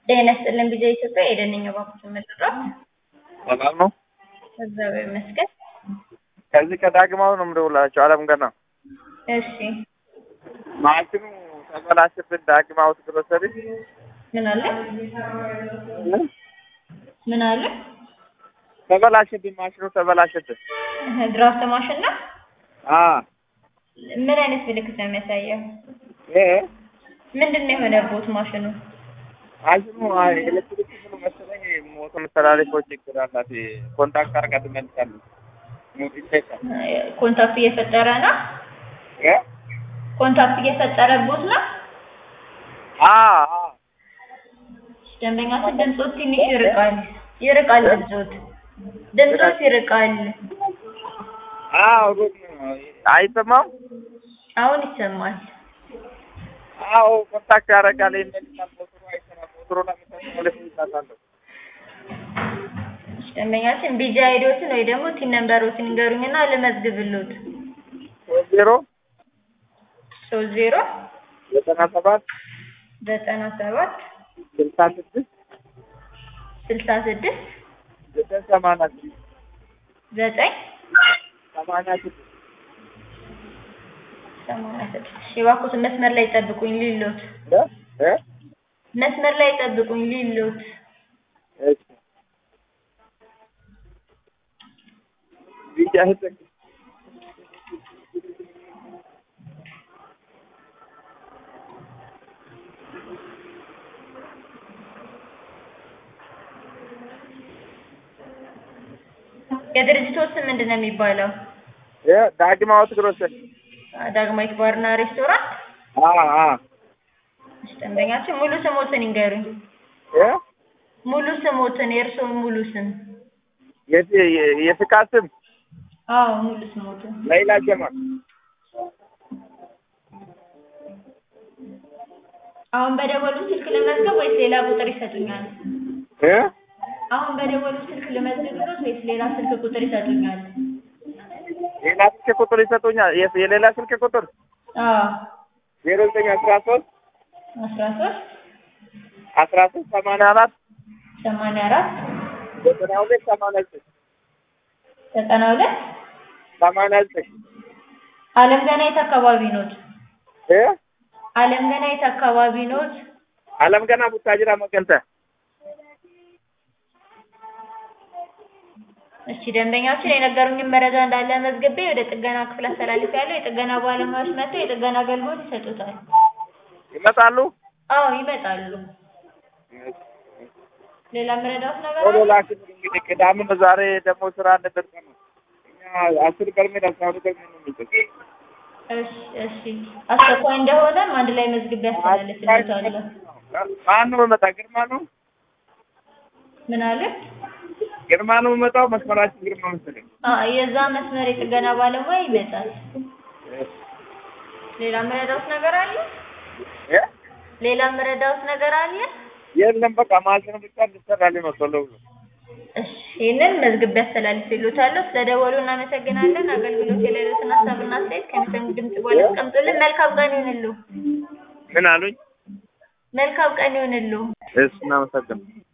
ጤና ይስጥልን ቢዛ ኢትዮጵያ የደነኛ ባንኮችን መጥራት ሰላም ነው። እግዚአብሔር ይመስገን። ከዚህ ከዳግማው ነው የምደውላቸው። አለም ገና እሺ ማሽኑ ተበላሽብን። ዳግማውት ግሮሰሪ ምን አለ ምን አለ? ተበላሽብን። ማሽኑ ተበላሽብን። ድራፍት ማሽን ነው። አ ምን አይነት ምልክት ነው የሚያሳየው? እ ምንድን ነው የሆነቦት ማሽኑ? ማሽኑ ኤሌክትሪክ ምን መሰለኝ ሞተር መተላለፊያዎች ችግር አላት። ኮንታክት አርጋ ትመልሳለች። ሙት ይሰጣል ኮንታክት እየፈጠረ ነው። እ ኮንታክት እየፈጠረቦት ነው። አ አ ደንበኛችን ድምፆት ትንሽ ይርቃል ይርቃል። ድምፆት ድምፆት ይርቃል። አዎ ሩቅ ነው። አይሰማም? አሁን ይሰማል። አዎ ኮንታክት ያደርጋል። ይመልሳል። ሞተሩ አይሰራም። ሞተሩ ለመተላለፍ ይሳታለሁ። ደንበኛችን ቢጂ አይዲዎትን ወይ ደግሞ ቲን ነምበሮትን ይንገሩኝና ልመዝግብሎት። ሶስት ዜሮ ሶስት ዜሮ ዘጠና ሰባት ዘጠና ሰባት ስልሳ ስድስት ስልሳ ስድስት ዘጠኝ ሰማንያ ስድስት ዘጠኝ ሰማንያ ስድስት ሰማንያ ስድስት እባክዎትን መስመር ላይ ጠብቁኝ ሊሎት እ እ መስመር ላይ ጠብቁኝ ሊሎት እሺ ቢጫ ህጥቅ የድርጅቶት ስም ምንድን ነው የሚባለው? እ ዳግማዎት ግሮሰሪ ዳግማዊት ባርና ሬስቶራንት። አ አ እሺ፣ ደንበኛችን ሙሉ ስሞትን ይንገሩኝ። እ ሙሉ ስሞትን የእርስዎን ሙሉ ስም? የት የፍቃድ ስም አዎ ሙሉ ስሞትን። ለይላ ጀማል አሁን በደወሉ ስልክ ልመዝገብ ወይስ ሌላ ቁጥር ይሰጡኛል? እ አሁን በደወሉ ስልክ ልመዝግብሎት ወይስ ሌላ ስልክ ቁጥር ይሰጡኛል? ሌላ ስልክ ቁጥር ይሰጡኛል። የስ- የሌላ ስልክ ቁጥር አዎ ዜሮ ዘጠኝ አስራ ሶስት አስራ ሶስት አስራ ሶስት ሰማንያ አራት ሰማንያ አራት ዘጠና ሁለት ሰማንያ ዘጠኝ ዘጠና ሁለት ሰማንያ ዘጠኝ አለም ገና የት አካባቢ ኖት? እ አለም ገና የት አካባቢ ኖት? አለም ገና ቡታጅራ መቀንተ እሺ ደንበኛችን የነገሩኝን መረጃ እንዳለ መዝግቤ ወደ ጥገና ክፍል አስተላልፌያለሁ። የጥገና ባለሙያዎች መጥተው የጥገና አገልግሎት ይሰጡታል። ይመጣሉ። አዎ ይመጣሉ። ሌላ የምረዳዎት ነገር ቶሎ አለ? ላክልኝ እንግዲህ ቅዳሜ ነው። ዛሬ ደግሞ ስራ እንደደርሰ ነው። እኛ አስር በርሜል አስራ ሁለት በርሜል ነው የሚጠቅ እሺ እሺ አስቸኳይ እንደሆነም አንድ ላይ መዝግቤ አስተላልፍልዎታለሁ። ማን ነው የመጣ? ግርማ ነው ምን አለ? ግርማ ነው የመጣው። መስመራችን ግርማ መሰለኝ። አ የዛ መስመር የጥገና ባለሙያ ይመጣል። ሌላ የምረዳዎት ነገር አለ? እ ሌላ የምረዳዎት ነገር አለ? የለም በቃ ማሽኑ ብቻ እንድሰራልኝ ነው ቶሎ ብሎ። እሺ ይህንን መዝግቤ አስተላልፍልዎታለሁ። ስለደወሉ እናመሰግናለን። አገልግሎት የሌሉትን ሀሳብና አስተያየት ከሚሰሙ ድምጽ በኋላ አስቀምጡልን። መልካም ቀን ይሁንልዎ። ምን አሉኝ? መልካም ቀን ይሁንልዎ። እሺ እናመሰግናለን።